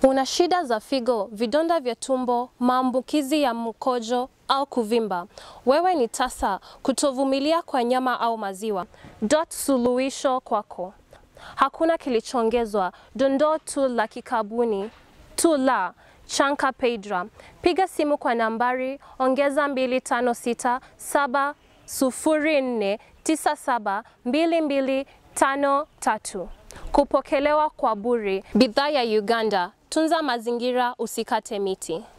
Una shida za figo, vidonda vya tumbo, maambukizi ya mkojo au kuvimba. Wewe ni tasa, kutovumilia kwa nyama au maziwa. Dot suluhisho kwako. Hakuna kilichoongezwa, dondoo tu la kikabuni, tu la Chanka Pedra. Piga simu kwa nambari ongeza 256 704 97 2253. Kupokelewa kwa bure. Bidhaa ya Uganda. Tunza mazingira, usikate miti.